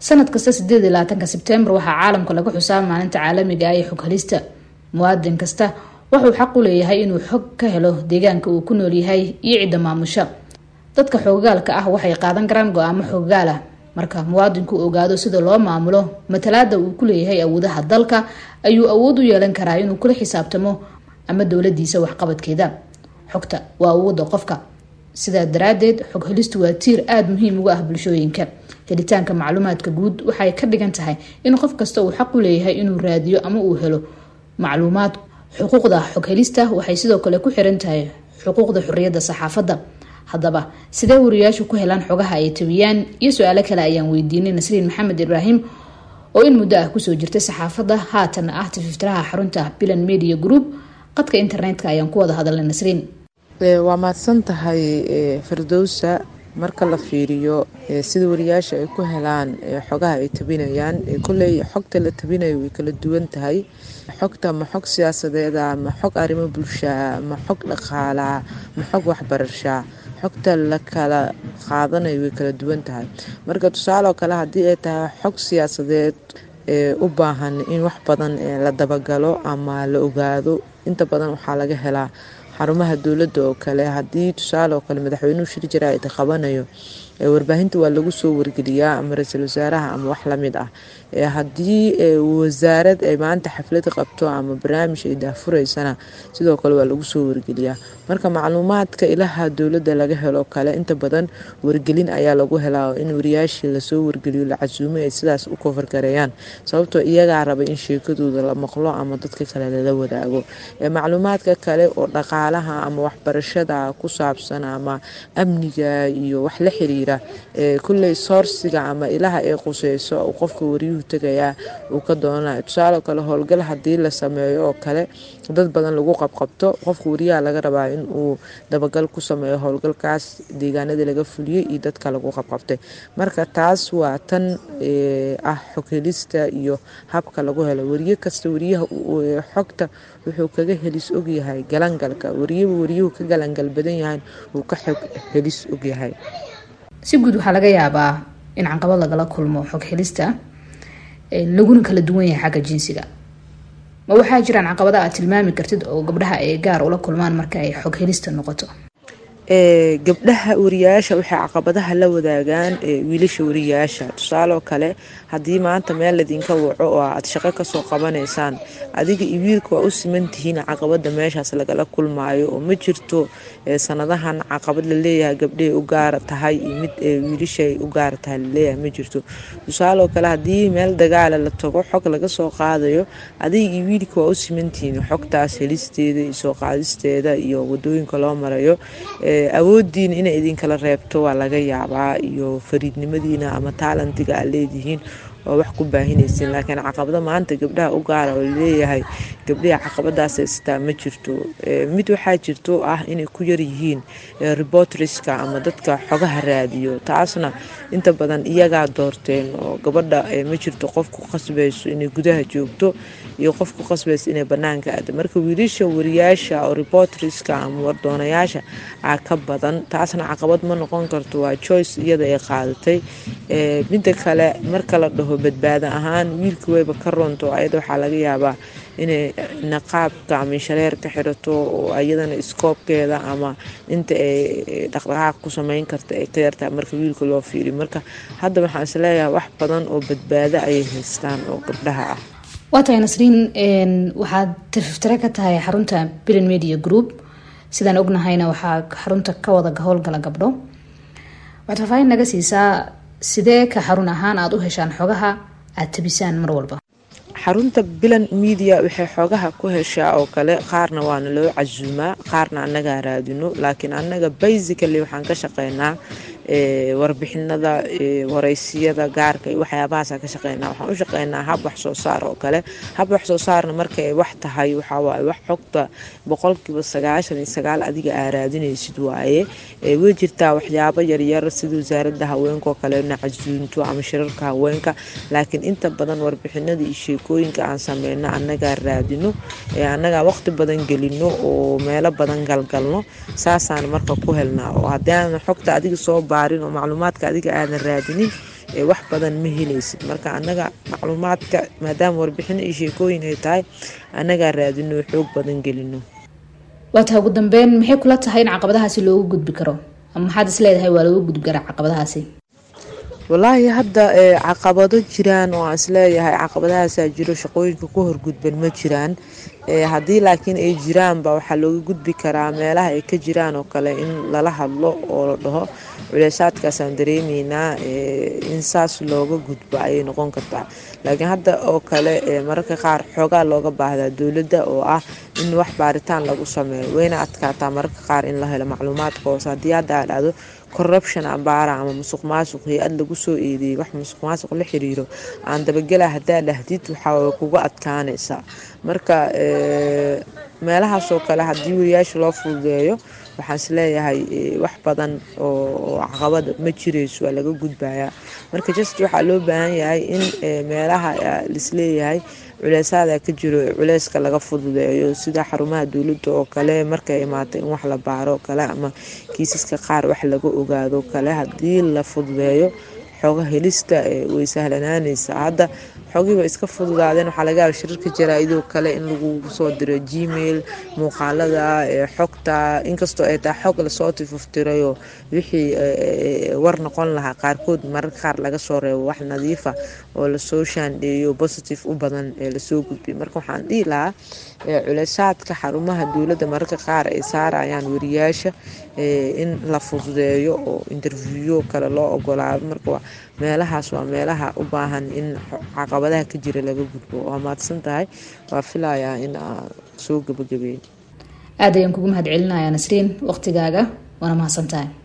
sanad kasta sideed iyo labaatanka sebtembar waxaa caalamka lagu xusaa maalinta caalamiga ah ee xog helista muwaadin kasta wuxuu xaq u leeyahay inuu xog ka helo deegaanka uu ku nool yahay iyo cidda maamusha dadka xoogaalka ah waxay qaadan karaan go-aamo xoogaal ah marka muwaadinku ogaado sida loo maamulo matalaada uu ku leeyahay awoodaha dalka ayuu awood u yeelan karaa inuu kula xisaabtamo ama dowladiisa waxqabadkeeda xogta waa awoodda qofka sidaa daraadeed xog helistu waa tiir aada muhiim uga ah bulshooyinka helitaanka macluumaadka guud waxay ka dhigan tahay in qof kasta uu xaq u leeyahay inuu raadiyo ama uu helo macluumaad xuquuqda xog helista waxay sidoo kale ku xiran tahay xuquuqda xorriyadda saxaafadda haddaba sidee wariyaashu ku helaan xogaha ay tabiyaan iyo su-aalo kale ayaan weydiinay nasriin maxamed ibraahim oo in muddo ah kusoo jirtay saxaafadda haatanna ah tififtiraha xarunta bilan media group qadka internetka ayaan ku wada hadalnay nasriin waa mahadsan tahay firdowsa marka la fiiriyo sida wariyaasha ay ku helaan xogaha ay tabinayaan koley xogta la tabinayo way kala duwan tahay xogta ma xog siyaasadeeda ma xog arrimo bulshaa ma xog dhaqaalaa ma xog waxbarashaa xogta la kala qaadanayo way kala duwan tahay marka tusaaleoo kale haddii ay tahay xog siyaasadeed ee u baahan in wax badan la dabagalo ama la ogaado inta badan waxaa laga helaa xarumaha dowladda oo kale haddii tusaale oo kale madaxweynuhu shir jaraa'id qabanayo warbaahinta waa lagu soo wargeliyaa ama ra-iisul wasaaraha ama wax lamid ah haddii wasaarad ay maanta xaflad qabto ama barnaamij ay daafureysana sidoo kale waa lagu soo wargeliyaa marka macluumaadka ilaha dowladda laga helo kale inta badan wargelin ayaa lagu helaa in wariyaashii lasoo wargeliyo la casuumay ay sidaas u kofargareeyaan sababtoo iyagaa raba in sheekadooda la maqlo ama dadka kale lala wadaago macluumaadka kale oo dhaqaalaha ama waxbarashada ku saabsan ama amniga iyo wax la xiriira kulley soorsiga ama ilaha ay quseyso uu qofka wariyuhu tegayaa uu ka doonanayo tusaale kale howlgal haddii la sameeyo oo kale dad badan lagu qabqabto qofka wariyaha laga rabaa in uu dabagal ku sameeyo howlgalkaas deegaanadii laga fuliyey iyo dadka lagu qabqabtay marka taas waa tan ah xoghelista iyo habka lagu helo wariye kasta wariyaha xogta wuxuu kaga helis ogyahay galangalka wariyaba wariyuhu ka galangal badan yahay uu ka xog helis ogyahay si guud waxaa laga yaabaa in caqabad lagala kulmo xog helista laguna kala duwan yahay xagga jinsiga ma waxaa jiraan caqabada aad tilmaami kartid oo gabdhaha ay gaar ula kulmaan marka ay xog helista noqoto gabdhaha wariyaasha waxay caqabadaha la wadaagaan wiilasha wariyaasha tusaaleoo kale haddii maanta meel ladinka waco oo aad shaqo kasoo qabanaysaan adiga iyo wiilka waa u siman tihiin caqabada meeshaas lagala kulmaayo oo ma jirto sanadahan caqabad laleeyahay gabdhahay u gaara tahay iyo mid wiilashay u gaara tahay laleeyahay ma jirto tusaaleoo kale haddii meel dagaala la tago xog laga soo qaadayo adiga iyo wiilka waa u simantihiin xogtaas helisteeda iyo soo qaadisteeda iyo wadooyinka loo marayo awoodiina inay idinkala reebto waa laga yaabaa iyo fariidnimadiina ama taalantiga aad leedihiin oo wax ku baahinaysin laakiin caqabado maanta gabdhaha u gaara oo laleeyahay gabdhaha caqabadaas haystaa ma jirto mid waxaa jirto ah inay ku yaryihiin reportriska ama dadka xogaha raadiyo taasna inta badan iyagaa doorteen oo gabadha ma jirto qof ku qasbayso inay gudaha joogto iyo qof ku qasbayso inay banaanka aado marka wiilasha wariyaasha oo reportriska ama wardoonayaasha aa ka badan taasna caqabad ma noqon karto waa joyce iyada ay qaadatay midda kale marka la dhaho badbaado ahaan wiilka weyba ka roonto ayada waxaa laga yaabaa inay naqaabka ama shareer ka xirato oo ayadana iskoobkeeda ama inta ay dhaqdhaqaaq ku sameyn karta ay ka yartahay marka wiilka loo fiiriyo marka hadda waxaan isleeyahay wax badan oo badbaado ayay haystaan oo gabdhaha ah waa tahay nasriin waxaad tififtire ka tahay xarunta bilan media group sidaan ognahayna waxaa xarunta ka wada howlgala gabdho waxaad faafaahin naga siisaa sidee ka xarun ahaan aada u heshaan xogaha aada tabisaan mar walba xarunta bilan media waxay xoogaha ku heshaa oo kale qaarna waana loo casuumaa qaarna annagaa raadino laakiin annaga basically waxaan ka shaqeynaa warbixinada wareysiyada gaarka iyo waxyaabahaasa ka shaqeynaa waxaan u shaqeynaa hab wax soo saar oo kale hab wax soo saarna markay wax tahay waxawaaye wax xogta boqolkiiba sagaashan iyo sagaal adiga aa raadinaysid waaye way jirtaa waxyaabo yaryar sida wasaaradda haweenkaoo kalena casuunto ama shirarka haweenka laakiin inta badan warbixinada iyo sheekooyinka aan sameyno annagaa raadino annagaa waqti badan gelino oo meelo badan galgalno saasaan marka ku helnaa oo haddii aanan xogta adiga soo baarin oo macluumaadka adiga aadan raadinin wax badan ma helaysid marka annaga macluumaadka maadaama warbixin iyo sheekooyin ay tahay annagaa raadino xoog badan gelino waata ugu dambeyn maxay kula tahay in caqabadahaasi loogu gudbi karo ama maxaad is leedahay waa loogu gudbi karaa caqabadahaasi walaahi hadda caqabado jiraan oo aan isleeyahay caqabadahaasaa jiro shaqooyinka ku horgudban ma jiraan haddii laakiin ay jiraanba waxaa looga gudbi karaa meelaha ay ka jiraan oo kale in lala hadlo oo la dhaho culeysaadkaasaan dareemeynaa in saas looga gudbo ayay noqon kartaa laakiin hadda oo kale mararka qaar xoogaa looga baahdaa dowladda oo ah in wax baaritaan lagu sameeyo wayna adkaataa mararka qaar in la helo macluumaadka hoose haddii hadda aa dhahdo corruption ambaara ama musuq maasuq hay-ad lagu soo eedeeyey wax musuq maasuq la xiriiro aan dabagela haddaa dhahdid waxaa kuga adkaanaysaa marka meelahaasoo kale haddii wariyaasha loo fududeeyo waxaan isleeyahay wax badan oo caqabada ma jirayso waa laga gudbayaa marka just waxaa loo baahan yahay in meelaha laisleeyahay culeysaada ka jiro culeyska laga fududeeyo sida xarumaha dowladda oo kale markay imaata in wax la baaro kale ama kiisaska qaar wax laga ogaado kale haddii la fududeeyo xooga helista way sahlanaanaysaa hadda xogii way iska fududaadeen waxaa laga yaaba shirarka jaraa-idoo kale in lagu soo diro gmail muuqaalada xogta inkastoo ay tahay xog lasoo tifuftirayoo wixii war noqon lahaa qaarkood mararka qaar laga soo reebo wax nadiifa oo lasoo shaandheeyo positive u badan ee lasoo gudbiy marka waxaan dhihi lahaa culeysaadka xarumaha dowladda mararka qaar ay saarayaan wariyaasha in la fududeeyo oo interviewo kale loo ogolaado marka meelahaas waa meelaha u baahan in caqabadaha ka jira laga gudbo waa mahadsan tahay waa filayaa in aa soo gabagabeyn aad ayaan kugu mahad celinayaa nasriin waqtigaaga waana mahadsan tahay